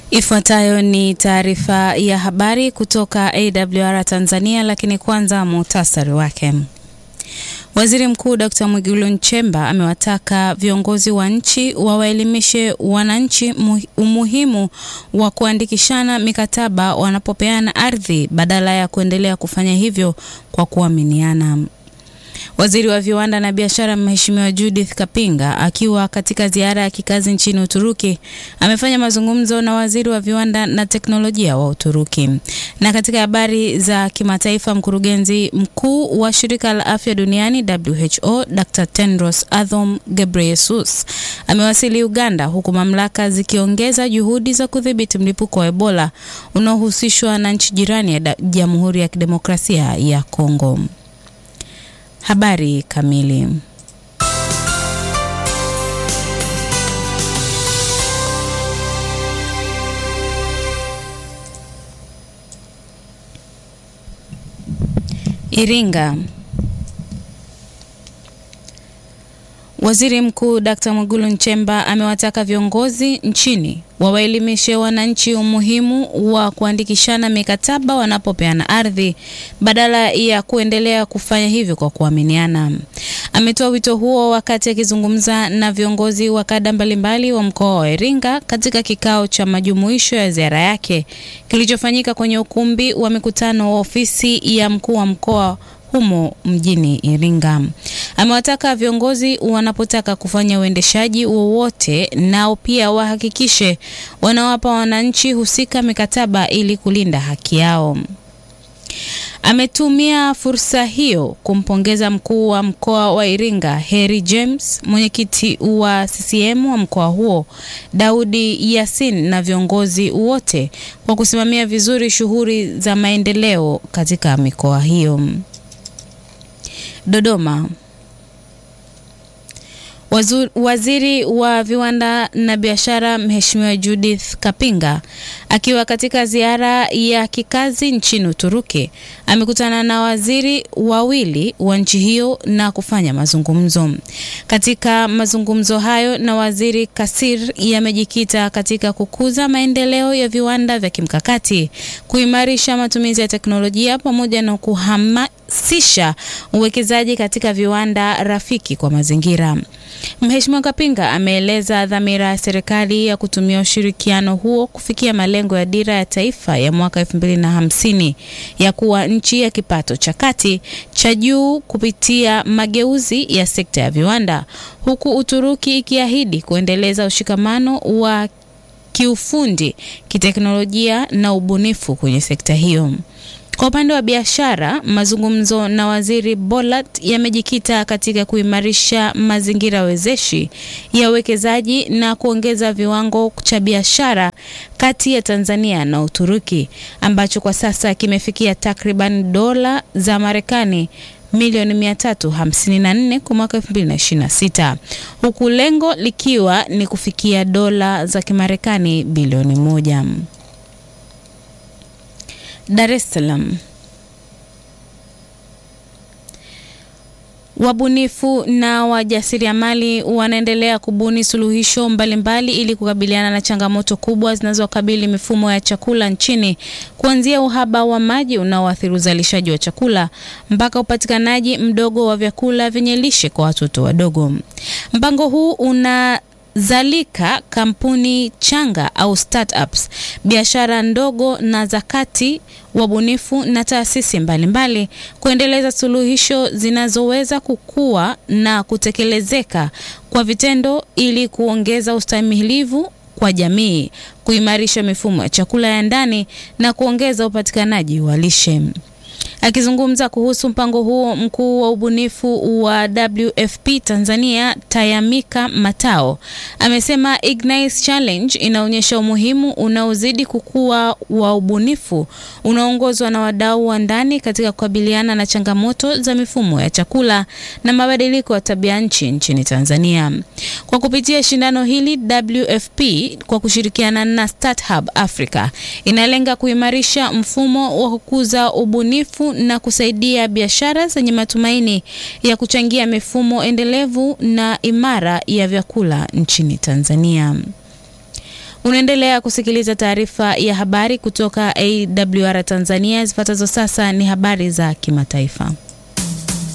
Ifuatayo ni taarifa ya habari kutoka AWR Tanzania, lakini kwanza muhtasari wake. Waziri Mkuu Dr. Mwigulu Nchemba amewataka viongozi wa nchi wawaelimishe wananchi umuhimu wa kuandikishana mikataba wanapopeana ardhi badala ya kuendelea kufanya hivyo kwa kuaminiana. Waziri wa viwanda na biashara Mheshimiwa Judith Kapinga akiwa katika ziara ya kikazi nchini Uturuki amefanya mazungumzo na waziri wa viwanda na teknolojia wa Uturuki. Na katika habari za kimataifa, mkurugenzi mkuu wa shirika la afya duniani WHO Dr. Tedros Adhanom Ghebreyesus amewasili Uganda, huku mamlaka zikiongeza juhudi za kudhibiti mlipuko wa Ebola unaohusishwa na nchi jirani ya Jamhuri ya Kidemokrasia ya Kongo. Habari kamili. Iringa. Waziri Mkuu Dkt. Mwigulu Nchemba amewataka viongozi nchini wawaelimishe wananchi umuhimu wa kuandikishana mikataba wanapopeana ardhi badala ya kuendelea kufanya hivyo kwa kuaminiana. Ametoa wito huo wakati akizungumza na viongozi wa kada mbalimbali wa mkoa wa Iringa katika kikao cha majumuisho ya ziara yake kilichofanyika kwenye ukumbi wa mikutano wa ofisi ya mkuu wa mkoa humo mjini Iringa. Amewataka viongozi wanapotaka kufanya uendeshaji wowote nao pia wahakikishe wanawapa wananchi husika mikataba ili kulinda haki yao. Ametumia fursa hiyo kumpongeza mkuu wa mkoa wa Iringa Harry James, mwenyekiti wa CCM wa mkoa huo Daudi Yasin na viongozi wote kwa kusimamia vizuri shughuli za maendeleo katika mikoa hiyo. Dodoma. Wazu, waziri wa viwanda na biashara Mheshimiwa Judith Kapinga akiwa katika ziara ya kikazi nchini Uturuki amekutana na waziri wawili wa nchi hiyo na kufanya mazungumzo. Katika mazungumzo hayo na waziri Kasir yamejikita katika kukuza maendeleo ya viwanda vya kimkakati, kuimarisha matumizi ya teknolojia pamoja na kuhamasisha uwekezaji katika viwanda rafiki kwa mazingira. Mheshimiwa Kapinga ameeleza dhamira ya serikali ya kutumia ushirikiano huo kufikia malengo ya dira ya taifa ya mwaka 2050 ya kuwa nchi ya kipato cha kati cha juu kupitia mageuzi ya sekta ya viwanda, huku Uturuki ikiahidi kuendeleza ushikamano wa kiufundi, kiteknolojia na ubunifu kwenye sekta hiyo. Kwa upande wa biashara, mazungumzo na waziri Bolat yamejikita katika kuimarisha mazingira wezeshi ya uwekezaji na kuongeza viwango cha biashara kati ya Tanzania na Uturuki ambacho kwa sasa kimefikia takriban dola za Marekani milioni 354 kwa mwaka 2026 huku lengo likiwa ni kufikia dola za Kimarekani bilioni moja. Dar es Salaam. Wabunifu na wajasiriamali wanaendelea kubuni suluhisho mbalimbali ili kukabiliana na changamoto kubwa zinazokabili mifumo ya chakula nchini, kuanzia uhaba wa maji unaoathiri uzalishaji wa chakula mpaka upatikanaji mdogo wa vyakula vyenye lishe kwa watoto wadogo. Mpango huu una zalika kampuni changa au startups, biashara ndogo na za kati, wabunifu na taasisi mbalimbali kuendeleza suluhisho zinazoweza kukua na kutekelezeka kwa vitendo ili kuongeza ustahimilivu kwa jamii, kuimarisha mifumo ya chakula ya ndani na kuongeza upatikanaji wa lishe. Akizungumza kuhusu mpango huo, mkuu wa ubunifu wa WFP Tanzania Tayamika Matao amesema Ignite Challenge inaonyesha umuhimu unaozidi kukua wa ubunifu unaoongozwa na wadau wa ndani katika kukabiliana na changamoto za mifumo ya chakula na mabadiliko ya tabia nchi nchini Tanzania. Kwa kupitia shindano hili, WFP kwa kushirikiana na StartHub Africa inalenga kuimarisha mfumo wa kukuza ubunifu na kusaidia biashara zenye matumaini ya kuchangia mifumo endelevu na imara ya vyakula nchini Tanzania. Unaendelea kusikiliza taarifa ya habari kutoka AWR Tanzania. Zifuatazo sasa ni habari za kimataifa.